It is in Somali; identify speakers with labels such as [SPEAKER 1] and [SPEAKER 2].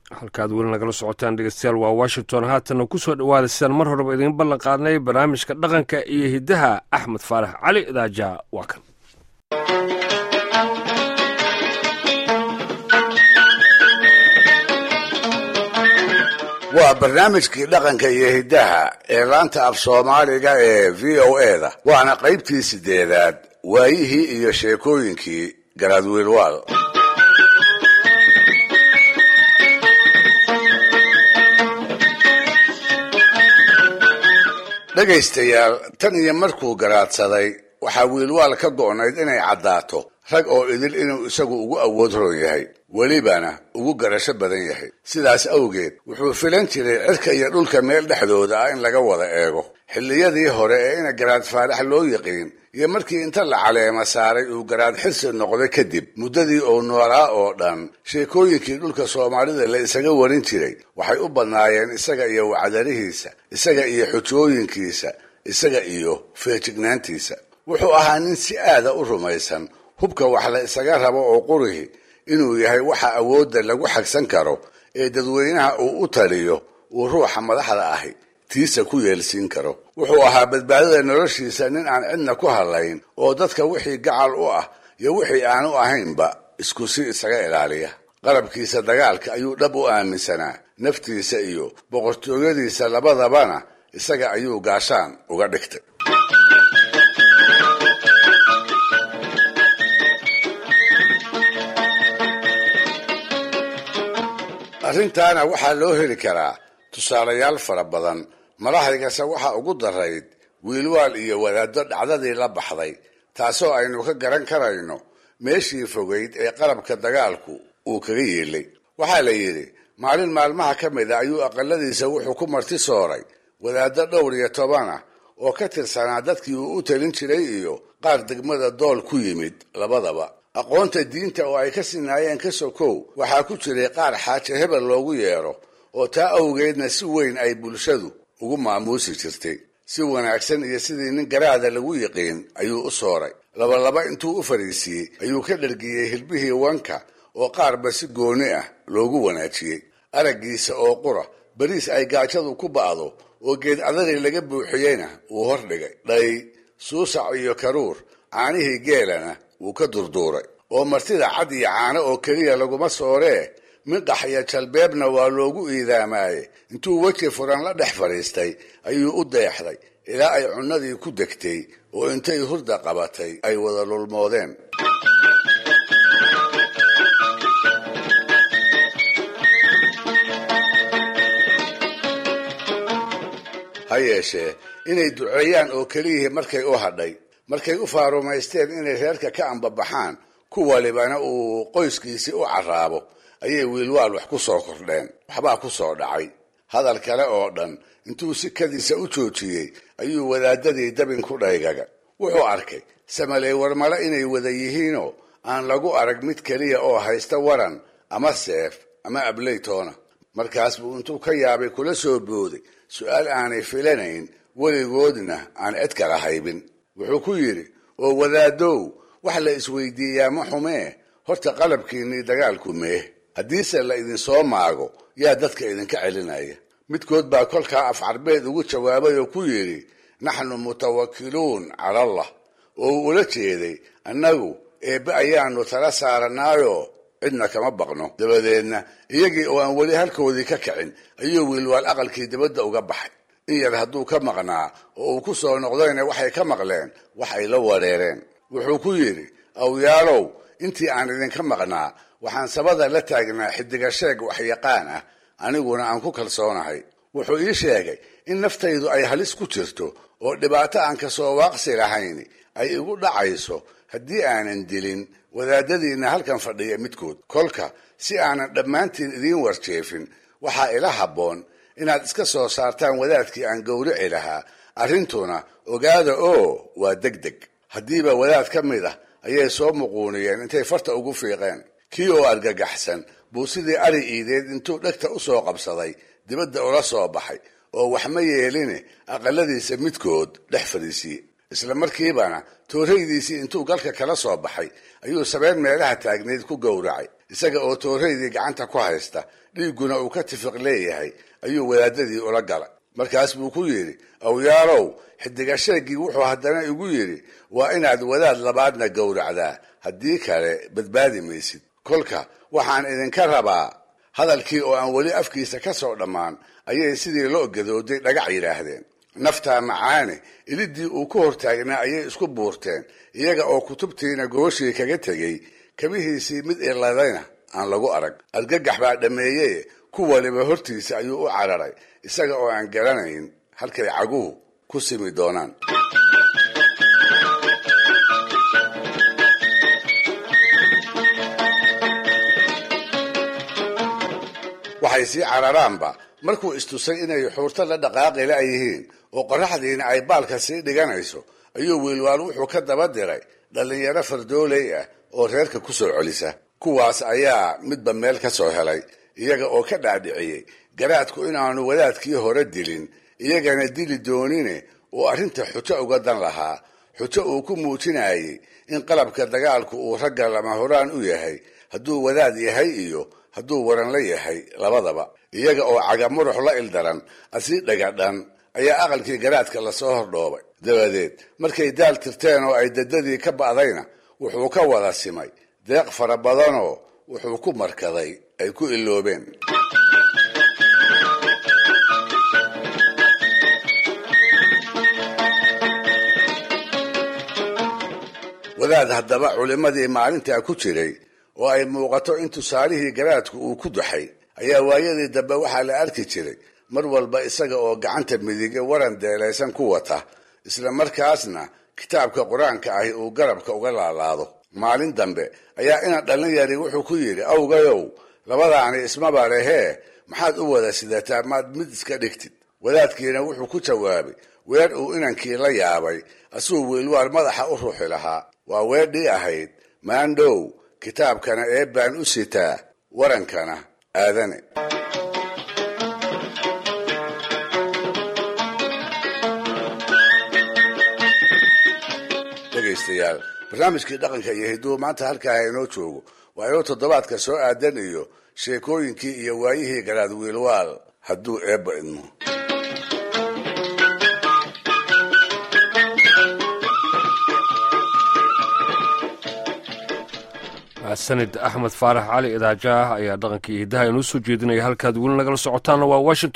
[SPEAKER 1] halkaad weli nagala socotaan dhegeystayaal waa washington haatanna ku soo dhowaada sidaan mar horeba idiin ballan qaadnay barnaamijka dhaqanka iyo hiddaha axmed faarax cali daaja waa kan
[SPEAKER 2] waa barnaamijkii dhaqanka iyo hiddaha ee laanta af soomaaliga ee v o eda waana qaybtii sideedaad waayihii iyo sheekooyinkii garaadwiilwaal dhegaystayaal tan iyo markuu garaadsaday waxaa wiilwaal ka go'nayd inay caddaato rag oo idil inuu isagu ugu awood roon yahay welibana ugu garasho badan yahay sidaas awgeed wuxuu filan jiray cirka iyo dhulka meel dhexdooda ah in laga wada eego xilliyadii hore ee ina garaad faarax loo yiqiin iyo markii inta la caleema saaray uu garaad xirsi noqday kadib muddadii uu noolaa oo dhan sheekooyinkii dhulka soomaalida la isaga warin jiray waxay u badnaayeen isaga iyo wacdarihiisa isaga iyo xujooyinkiisa isaga iyo feejignaantiisa wuxuu ahaa nin si aada u rumaysan hubka wax la isaga rabo oo qurihi inuu yahay waxa awoodda lagu xagsan karo ee dadweynaha uu u taliyo uu ruuxa madaxda ahi tiisa ku yeelsiin karo wuxuu ahaa badbaadada noloshiisa nin aan cidna ku hadlayn oo dadka wixii gacal u ah iyo wixii aanu ahaynba isku si isaga ilaaliya qalabkiisa dagaalka ayuu dhab u aaminsanaa naftiisa iyo boqortooyadiisa labadabana isaga ayuu gaashaan uga dhigtay arrintaana waxaa loo heli karaa tusaalayaal fara badan madaxdaygase waxaa ugu darayd wiilwaal iyo wadaaddo dhacdadii la baxday taasoo aynu ka garan karayno meeshii fogayd ee qalabka dagaalku uu kaga yeelay waxaa la yidhi maalin maalmaha ka mid a ayuu aqaladiisa wuxuu ku marti sooray wadaaddo dhowr iyo toban ah oo ka tirsanaa dadkii uu u talin jiray iyo qaar degmada dool ku yimid labadaba aqoonta diinta oo ay ka sinaayeen ka sokow waxaa ku jiray qaar xaaje hebel loogu yeedho oo taa awgeedna si weyn ay bulshadu ugu maamuusi jirtay si wanaagsan iyo sidii nin garaada lagu yiqiin ayuu u sooray labalaba intuu u fadhiisiiyey ayuu ka dhargiyey hilbihii wanka oo qaarba si gooni ah loogu wanaajiyey araggiisa oo qura bariis ay gaajadu ku ba'do oo geed adagii laga buuxiyeyna wuu hordhigay dhay suusac iyo karuur caanihii geelana wuu ka durduuray oo martida cad iyo caano oo keliya laguma sooree midhax iyo jalbeebna waa loogu iidaamaaye intuu weji furan la dhex fadhiistay ayuu u deexday ilaa ay cunnadii ku degtay oo intay hurda qabatay ay wada lulmoodeen ha yeeshee inay duceeyaan oo keliyihii markay u hadhay markay u faarumaysteen inay reerka ka ambabaxaan ku walibana uu qoyskiisii u carraabo ayay wiilwaal wax ku soo kordheen waxbaa ku soo dhacay hadal kale oo dhan intuu sikadiisa u joojiyey ayuu wadaadadii dabin ku dhaygaga wuxuu arkay samaley warmale inay wada yihiinoo aan lagu arag mid keliya oo haysta waran ama seef ama ableytoona markaas buu intuu ka yaabay kula soo booday su-aal aanay filanayn weligoodna aan cid kala haybin wuxuu ku yidhi oo wadaadow wax la isweydiiyaa ma xumee horta qalabkiinnii dagaalku meeh haddiise la idinsoo maago yaa dadka idinka celinaya midkood baa kolkaa af carbeed ugu jawaabay oo ku yidhi naxnu mutawakiluun cala allah oo uu ula jeeday annagu eebbe ayaanu tala saaranaayoo cidna kama baqno dabadeedna iyagii oo aan weli halkoodii ka kicin ayuu wiilwaal aqalkii dibadda uga baxay in yar hadduu ka maqnaa oo uu ku soo noqdayna waxay ka maqleen wax ay la wareereen wuxuu ku yidhi awyaalow intii aan idinka maqnaa waxaan sabada la taagnaa xidiga sheeg waxyaqaan ah aniguna aan ku kalsoonahay wuxuu ii sheegay in naftaydu ay halis ku jirto oo dhibaato aan kasoo waaqsi lahayn ay igu dhacayso haddii aanan dilin wadaadadiinna halkan fadhiya midkood kolka si aanan dhammaantiin idiin warjeefin waxaa ila habboon inaad iska soo saartaan wadaadkii aan gowrici lahaa arrintuna ogaada oo waa deg deg haddiiba wadaad ka mid ah ayay soo muquuniyeen intay farta ugu fiiqeen kii oo argagaxsan buu sidii ari iideed intuu dhegta u soo qabsaday dibadda ula soo baxay oo wax ma yeeline aqaladiisa midkood dhex fadhiisiye isla markiibana tooraydiisii intuu galka kala soo baxay ayuu sabeen meelaha taagnayd ku gowracay isaga oo tooraydii gacanta ku haysta dhiigguna uu ka tifiq leeyahay ayuu wadaadadii ula galay markaas buu ku yidhi awyaalow xidiga sheegii wuxuu haddana igu yidhi waa inaad wadaad labaadna gowracdaa haddii kale badbaadi maysid kolka waxaan idinka rabaa hadalkii oo aan weli afkiisa ka soo dhammaan ayay sidii loo gadooday dhagax yidhaahdeen naftaa macaane ilidii uu ku hortaagnaa ayay isku buurteen iyaga oo kutubtiina gooshii kaga tegey kabihiisii mid iladayna aan lagu arag argagax baa dhammeeyee ku waliba hortiisa ayuu u cararay isaga oo aan garanayn halkay caguhu ku simi doonaan waxay sii cararaanba markuu istusay inay xuurto la dhaqaaqi la'yihiin oo qorraxdiina ay baalka sii dhiganayso ayuu wiilwaal wuxuu ka daba diray dhallinyaro fardooley ah oo reerka ku soo celisa kuwaas ayaa midba meel ka soo helay iyaga oo ka dhaadhiciyey garaadku inaanu wadaadkii hore dilin iyagana dili doonine uu arrinta xujo uga dan lahaa xujo uu ku muujinayey in qalabka dagaalku uu ragga lama horaan u yahay hadduu wadaad yahay iyo hadduu waran la yahay labadaba iyaga oo caga murux la ildaran asii dhagadhan ayaa aqalkii garaadka lasoo hordhoobay dabadeed markay daal tirteen oo ay dadadii ka ba'dayna wuxuu ka wada simay deeq fara badanoo wuxuu ku markaday ay ku iloobeen wadaad haddaba culimmadii maalintaa ku jiray oo ay muuqato in tusaalihii garaadku uu ku daxay ayaa waayadii dambe waxaa la arki jiray mar walba isaga oo gacanta midige waran deelaysan ku wata isla markaasna kitaabka qur-aanka ahi uu garabka uga laalaado maalin dambe ayaa ina dhallinyari wuxuu ku yidhi awgayow labadaani ismaba lehee maxaad u wada sidataa maad mid iska dhigtid wadaadkiina wuxuu ku jawaabay weer uu inankii la yaabay asuu wiilwaal madaxa u ruuxi lahaa waa weedhii ahayd maandhow kitaabkana eebbaan u sitaa warankana aadane dhegaystayaal barnaamijkii dhaqanka iyo hidduu maanta halkaa inoo joogo waa inuu toddobaadka soo aadan iyo sheekooyinkii iyo waayihii garaad wiilwaal hadduu eebba idmo
[SPEAKER 1] sanid axmed faarax cali idaajaah ayaa dhaqankii hidaha inuu soo jeedinaya halkaad weli nagala socotaanna waa washington